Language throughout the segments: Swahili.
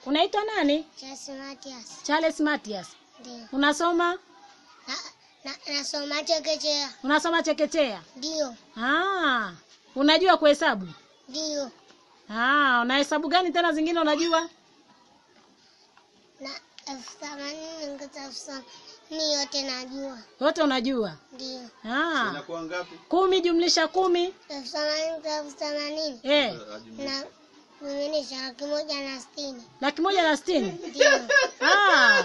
Unaitwa nani? Charles Matias. Charles Matias. Ndio. Unasoma? Na, na, nasoma chekechea. Unasoma chekechea? Ndio. Ah, unajua kuhesabu? Ndio. Ah, unahesabu gani tena zingine unajua? Na elfu themanini ongeza elfu themanini yote najua. Yote unajua? Ndio. Ah, Inakuwa ngapi? kumi jumlisha kumi Elfu themanini kwa elfu themanini eh, na kuminisha laki moja na sitini. laki moja na sitini. Ndio. Ah,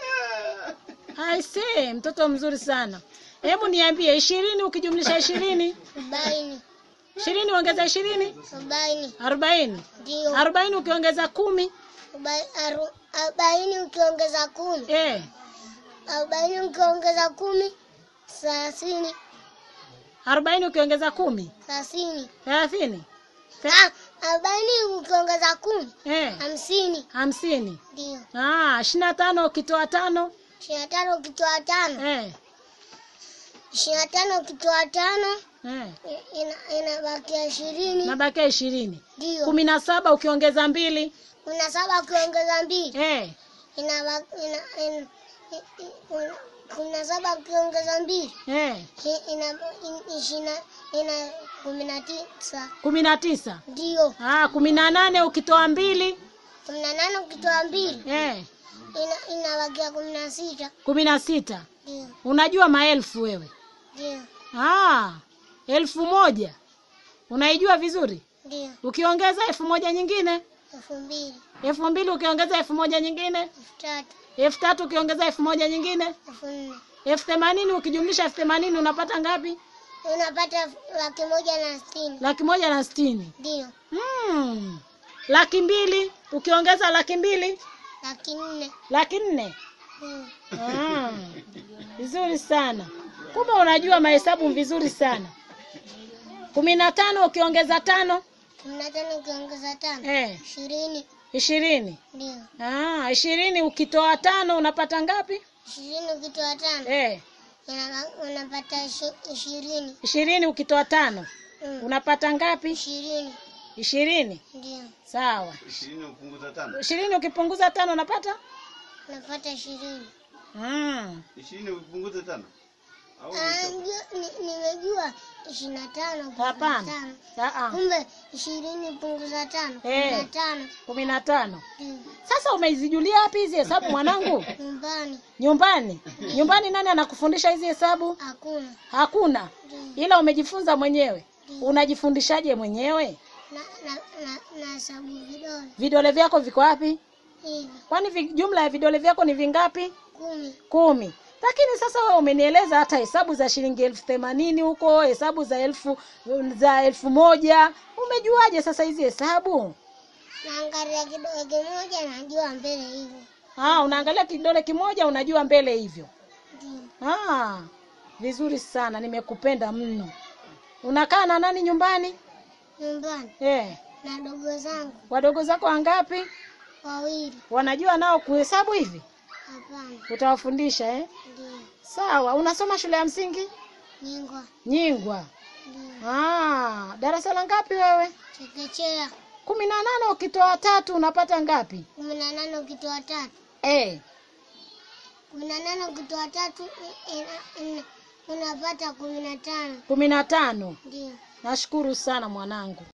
I see, mtoto mzuri sana. Hebu niambie, ishirini ukijumlisha ishirini, Arobaini. ishirini ongeza ishirini, Arobaini. arobaini. Ndio. Arobaini ukiongeza kumi Arobai- aru- Arobaini ukiongeza kumi. eh, Arobaini ukiongeza kumi. Thelathini. arobaini ukiongeza kumi, Thelathini. thelathini. The- Ah, arobaini ukiongeza kumi. Eh, Hamsini. hamsini. Ndio. Ah, ishirini na tano ukitoa tano Ishirini na tano ukitoa tano. eh, Ishirini na tano ukitoa tano. eh, i- ina- inabakia ishirini. nabakia ishirini. Ndio. kumi na saba ukiongeza mbili Kumi na saba ukiongeza mbili. eh, Inaba- ina- ina- i- i- un- kumi na saba ukiongeza mbili. eh, i- ina- i- ishirini na- ina kumi na tisa. kumi na tisa. Ndio. Ah, kumi na nane ukitoa mbili Kumi na nane ukitoa mbili. eh, ina- inabakia kumi na sita. kumi na sita. Ndio. Unajua maelfu wewe? Ndio. Ah, elfu moja unaijua vizuri. Ndio. Ukiongeza elfu moja nyingine, Elfu mbili. elfu mbili ukiongeza elfu moja nyingine, Elfu tatu. elfu tatu ukiongeza elfu moja nyingine, Elfu nne. elfu themanini ukijumlisha elfu themanini unapata ngapi? Unapata laki moja na sitini. Laki moja na sitini. Ndio. Hmm. Laki mbili ukiongeza laki mbili, Laki nne. laki nne. Mm. Ah, vizuri sana. Kumbe unajua mahesabu vizuri sana. kumi na tano ukiongeza tano Kumi na tano ukiongeza tano. eh, Ishirini. ishirini. Ndio. Ah, ishirini ukitoa tano unapata ngapi? Ishirini ukitoa tano. Eh, ina- Unapata ishi- ishirini. ishirini ukitoa tano Mm. unapata ngapi? Ishirini. Ishirini. Ndio. Sawa. Ishirini upunguza tano. Ishirini ukipunguza tano unapata? Unapata ishirini. Mm. Ishirini upunguze tano. Au Ah, ndio, ni- Nimejua ishirini na tano punguza Hapana. tano. Ah, Kumbe ishirini punguza tano. Kumi Eh. na tano. kumi na tano. Ndio. Sasa umezijulia wapi hizi hesabu mwanangu? Nyumbani Nyumbani. Nyumbani nani anakufundisha hizi hesabu? hakuna. Hakuna. Ndio. Ila umejifunza mwenyewe. Ndio. Unajifundishaje mwenyewe? Na na na na hesabu vidole Vidole vyako viko wapi? hivi Kwani vi, jumla ya vidole vyako ni vingapi? kumi. Kumi. Lakini sasa wewe umenieleza hata hesabu za shilingi elfu themanini huko, hesabu za elfu za elfu moja. Umejuaje sasa hizi hesabu? Naangalia kidole kimoja najua mbele hivi. Ah, unaangalia kidole kimoja unajua mbele hivyo. Ndio. Ah, vizuri sana, nimekupenda mno. Unakaa na nani nyumbani? Nyumbani Eh, na dogo zangu wadogo zako wangapi? wawili. Wanajua nao kuhesabu hivi? Hapana. Utawafundisha eh? Ndio. Sawa. Unasoma shule ya msingi? Nyingwa. Nyingwa. Ndio. Ah, darasa la ngapi wewe? Chekechea kumi na nane ukitoa tatu unapata ngapi? kumi na nane ukitoa tatu. Eh, Kumi na nane ukitoa tatu i- ina- ina- unapata kumi na tano. kumi na tano. Ndio. Nashukuru sana mwanangu.